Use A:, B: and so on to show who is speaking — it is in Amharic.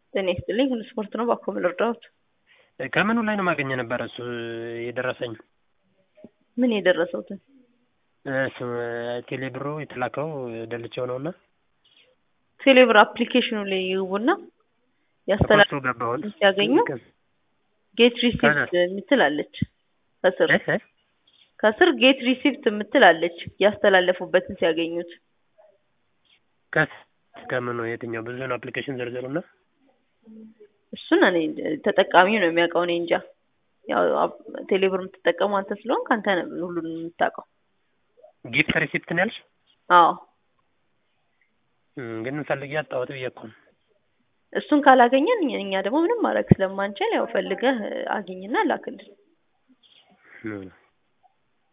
A: ጤና ይስጥልኝ ሁሉ ስፖርት ነው ባኮ ምን ልርዳዎት?
B: ከምኑ ላይ ነው ማገኘ ነበረ እሱ የደረሰኝ
A: ምን የደረሰውትን
B: እሱ ቴሌ ብሩ የተላከው ደልቼው ነውና
A: ቴሌብር አፕሊኬሽኑ ላይ ይግቡና ያስተላልፉ
B: ተቆርጦ ገባሁን
A: ሲያገኙ ጌት ሪሲፕት የምትል አለች ከስር ከስር ጌት ሪሲፕት የምትል አለች ያስተላለፉበትን ሲያገኙት
B: ከስ ከምኑ የትኛው ብዙ ነው አፕሊኬሽን ዝርዝሩና
A: እሱን እኔ ተጠቃሚው ነው የሚያውቀው እኔ እንጃ ያው ቴሌብር የምትጠቀሙ አንተ ስለሆንክ አንተ ነህ ሁሉንም የምታውቀው
B: ጊፍት ሪሲፕት ነው ያልሽ
A: አዎ
B: ግን ፈልጌ አጣሁት ብዬ እኮ ነው
A: እሱን ካላገኘን እኛ ደግሞ ምንም ማድረግ ስለማንችል ያው ፈልገህ አግኝና ላክልን